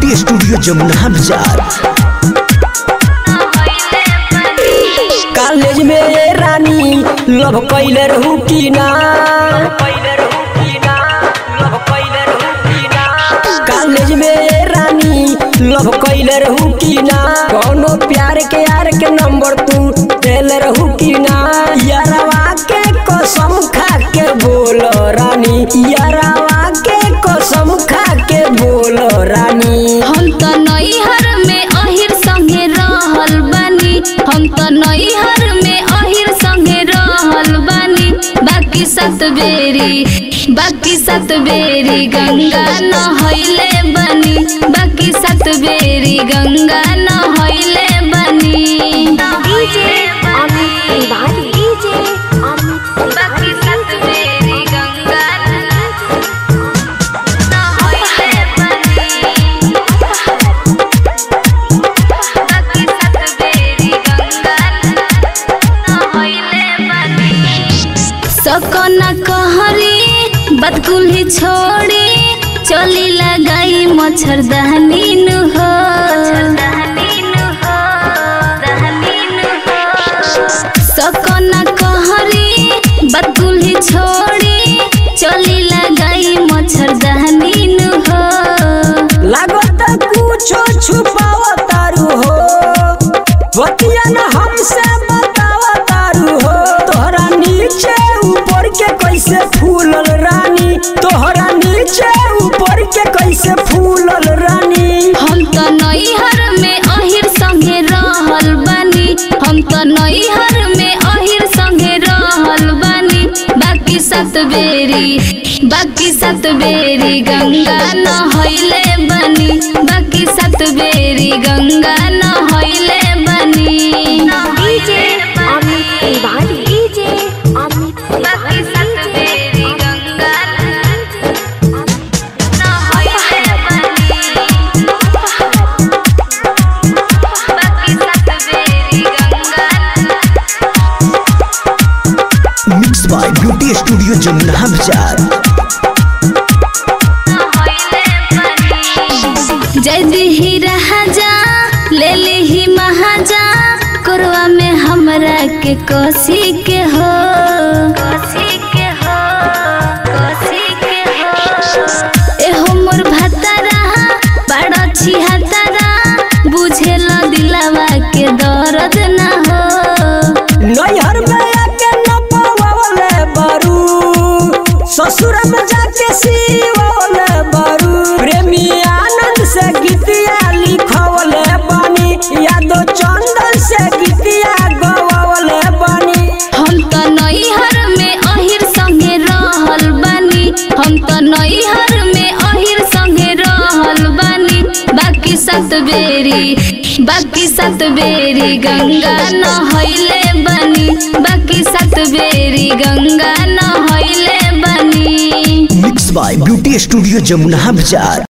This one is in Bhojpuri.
ब्यूटी स्टूडियो जमुना बाजार कॉलेज में ये रानी लव कैले रहू की ना कॉलेज में ये रानी लव कैले रहू की ना कोनो प्यार के यार के नंबर तू देले रहू की ना यारवा के कसम खा के बोलो रानी यारवा के कसम खा के बोलो रानी हम त नैहर में अहिर संगे रहल बानी हम त नैहर में अहिर संगे रहल बानी बाकी सात बेरी बाकी सात बेरी गंगा नहैले बनी बाकी सात बेरी गंगा नहैले बनी बाकी सात बेरी गंगा नहैले बनी बाकी सात बेरी गंगा नहैले बनी सकना कहरी बदकुल्ही छोड़ी चली लगाई मच्छरदानी नु हो सकना कहरी बदकुल्ही छोड़ी चली लगाई मच्छरदानी नु हो लागत कुछो छुपाव तारू हो बतिया न हमसे बताव तारू हो तोहरा नीचे ऊपर के कैसे फूलल रानी तोहरा नीचे ऊपर के कैसे फूलल रानी हम त नैहर में अहिर संगे रहल बानी हम त नैहर में अहिर संगे रहल बानी बाकी सात बेरी बाकी सात बेरी गंगा नहैले बनी बाकी सात बेरी गंगा नहैले बनी बाकी सात बेरी गंगा नहैले बनी बाकी सात बेरी Ganga mix by beauty studio Jamuna Bazar जदी ही राजा ले ली ही महाजा कोरवा में हमरा के कोसी के हो कोसी के हो कोसी के हो एहो मोर भतारा बड़ा छिहतारा बुझेल दिलावा के दर्द ना हो नैहर में आके न पवावले बारू ससुर में जाके सीवले बारू प्रेमी आनंद से गीतिया लिखवले बानी यादो चंदन से गीतिया गवले बानी हम त नैहर में अहिर संगे रहल बानी हम त नैहर में अहिर संगे रहल बानी बाकी सात बेरी बाकी सात बेरी गंगा नहैले बनी बाकी सात बेरी गंगा नहैले बनी mix by beauty studio Jamuna बाजार